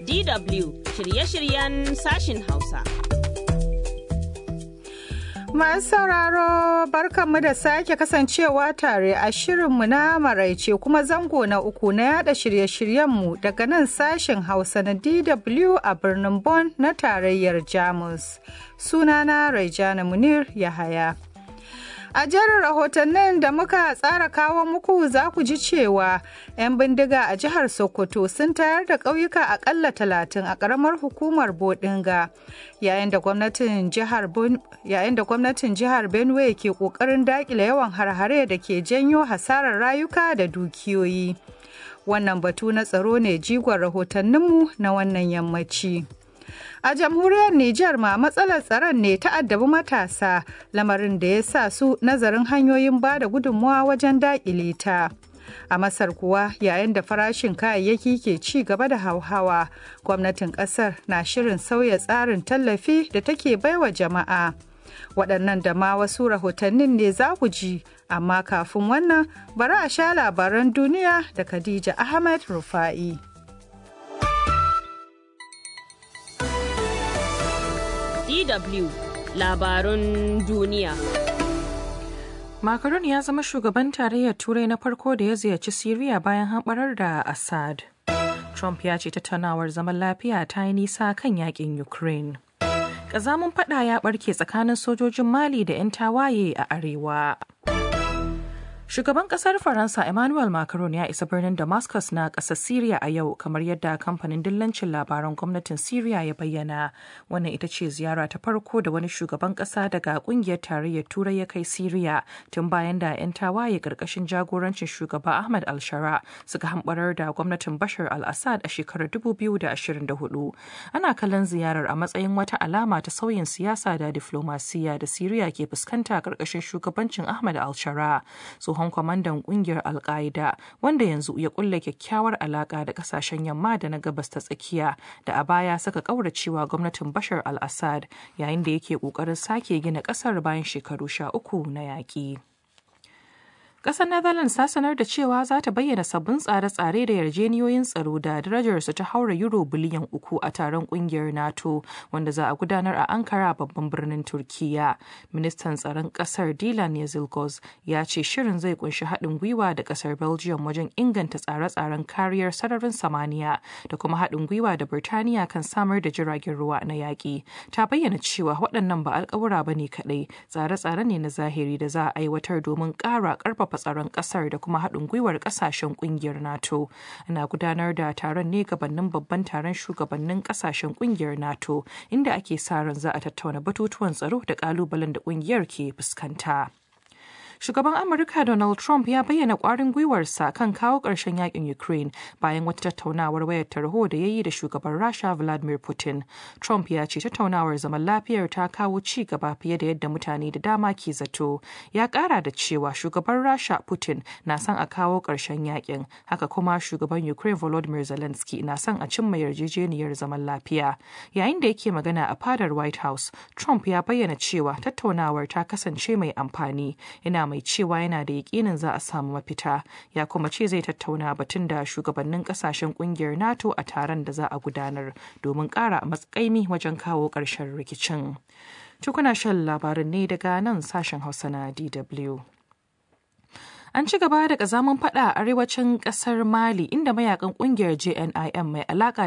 DW shirye-shiryen sashin Hausa. Masu sauraro barkanmu da sake kasancewa tare a shirinmu na maraice kuma zango na uku na yada shirye-shiryenmu daga nan sashen Hausa na DW a birnin Bonn na tarayyar Jamus. Sunana Raijana Munir Yahaya. A jerin rahotannin da muka tsara kawo muku za ku ji cewa 'yan bindiga a jihar Sokoto sun tayar da ƙauyuka akalla talatin a ƙaramar hukumar Bodinga yayin da gwamnatin jihar Benue ke ƙoƙarin daƙile yawan harhare da ke janyo hasarar rayuka da dukiyoyi. Wannan batu na tsaro ne jigon rahotanninmu na wannan yammaci. A jamhuriyar Nijar ma matsalar tsaron ne ta addabi matasa lamarin da ya sa su nazarin hanyoyin ba da gudunmuwa wajen daƙile ta. A Masar kuwa yayin da farashin kayayyaki ke ci gaba da hauhawa, gwamnatin ƙasar na shirin sauya tsarin tallafi da take baiwa jama'a. Waɗannan da ma wasu rahotannin ne za ku ji, amma kafin wannan bari a sha labaran duniya da Khadija Ahmed Rufa'i. DW labarun duniya. Macron ya zama shugaban tarayyar Turai na farko da ya ziyarci Siriya bayan hamɓarar da Assad. Trump ya ce tattaunawar zaman lafiya ta yi nisa kan yakin Ukraine. Ƙazamin fada ya ɓarke tsakanin sojojin Mali da 'yan tawaye a arewa. Shugaban kasar Faransa Emmanuel Macron ya isa birnin Damascus na ƙasar Syria a yau kamar yadda kamfanin dillancin labaran gwamnatin Syria ya bayyana. Wannan ita ce ziyara ta farko da wani shugaban ƙasa daga ƙungiyar tarayyar Turai ya kai Syria tun bayan da 'yan tawaye ƙarƙashin jagorancin shugaba Ahmad al-Shara suka hambarar da gwamnatin Bashar al-Assad a shekarar 2024. Ana kallon ziyarar a matsayin wata alama ta sauyin siyasa da diflomasiya da Syria ke fuskanta ƙarƙashin shugabancin Ahmad al-Shara. tsohon kwamandan kungiyar alka'ida wanda yanzu ya kulle kyakkyawar alaka da kasashen yamma da na gabas ta tsakiya da a baya saka kauracewa gwamnatin bashar al-assad yayin da yake kokarin sake gina kasar bayan shekaru sha uku na yaƙi. Ƙasar Netherlands ta sanar da cewa za ta bayyana sabbin tsare-tsare da yarjeniyoyin tsaro da darajarsu ta haura euro biliyan uku a taron ƙungiyar NATO wanda za a gudanar a Ankara babban birnin Turkiya. Ministan tsaron ƙasar Dilan Yazilgoz ya ce shirin zai kunshi haɗin gwiwa da ƙasar Belgium wajen inganta tsare-tsaren kariyar sararin samaniya da kuma haɗin gwiwa da Birtaniya kan samar da jiragen ruwa na yaƙi. Ta bayyana cewa waɗannan ba alƙawura ba ne kaɗai, tsare-tsare ne na zahiri da za a aiwatar domin ƙara ƙarfafa karfafa tsaron kasar da kuma haɗin gwiwar kasashen kungiyar nato ana gudanar da taron ne gabanin babban taron shugabannin kasashen kungiyar nato inda ake sa ran za a tattauna batutuwan tsaro da kalubalen da kungiyar ke fuskanta shugaban amurka donald trump ya bayyana kwarin gwiwarsa kan kawo ƙarshen yakin ukraine bayan wata tattaunawar wayar tarho da ya yi da shugaban rasha vladimir putin trump ya ce tattaunawar zaman lafiyar ta kawo ci gaba fiye da yadda mutane da dama ke zato ya ƙara da cewa shugaban rasha putin na son a kawo ƙarshen yakin haka kuma shugaban ukraine volodymyr zelensky na son a cimma yarjejeniyar zaman lafiya yayin da yake magana a fadar white house trump ya bayyana cewa tattaunawar ta kasance mai amfani yana mai cewa yana da yakinin za a samu mafita ya kuma ce zai tattauna batun da shugabannin kasashen kungiyar nato a taron da za a gudanar domin kara matsakaimi wajen kawo ƙarshen rikicin tukuna shan labarin ne daga nan sashen hausa na dw An ci gaba da kazamin fada a arewacin kasar Mali inda mayakan kungiyar JNIM mai alaka